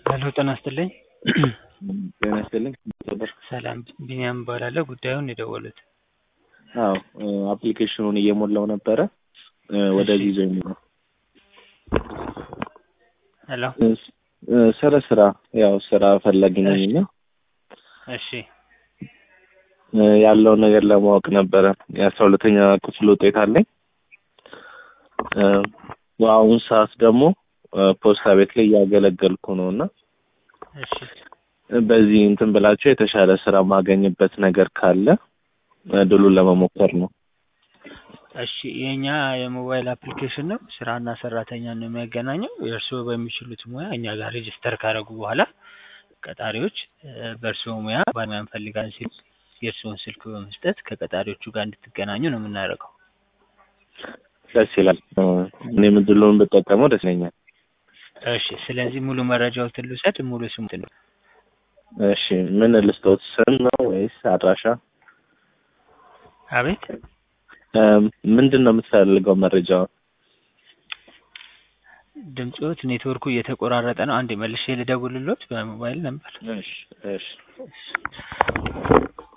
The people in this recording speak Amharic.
ሄሎ ጤና ይስጥልኝ። ጤና ይስጥልኝ ነበር። ሰላም ቢኒያም እባላለሁ። ጉዳዩን የደወሉት አዎ አፕሊኬሽኑን እየሞላው ነበረ ወደዚህ ይዞኝ ነው። ሄሎ ስለ ስራ ያው ስራ ፈላጊ ነኝ እና እሺ ያለውን ነገር ለማወቅ ነበረ። የአስራ ሁለተኛ ክፍል ውጤት አለኝ። በአሁኑ ሰዓት ደግሞ ፖስታ ቤት ላይ እያገለገልኩ ነው እና እሺ በዚህ እንትን ብላችሁ የተሻለ ስራ ማገኝበት ነገር ካለ ድሉን ለመሞከር ነው። እሺ የኛ የሞባይል አፕሊኬሽን ነው። ስራና ሰራተኛን ነው የሚያገናኘው። የእርስዎ በሚችሉት ሙያ እኛ ጋር ሬጅስተር ካደረጉ በኋላ ቀጣሪዎች በእርስዎ ሙያ ባለሙያ እንፈልጋለን ሲሉ የእርስዎን ስልክ በመስጠት ከቀጣሪዎቹ ጋር እንድትገናኙ ነው የምናደርገው። ደስ ይላል። እኔም ድሉን ብጠቀመው ደስ ይለኛል። እሺ ስለዚህ ሙሉ መረጃዎትን ልውሰድ። ሙሉ ስሙትን ነው እሺ ምን ልስጦት? ስም ነው ወይስ አድራሻ? አቤት ምንድን ነው የምትፈልገው መረጃው? ድምፅዎት ኔትወርኩ እየተቆራረጠ ነው። አንዴ መልሼ ልደውልሎት በሞባይል ነበር። እሺ እሺ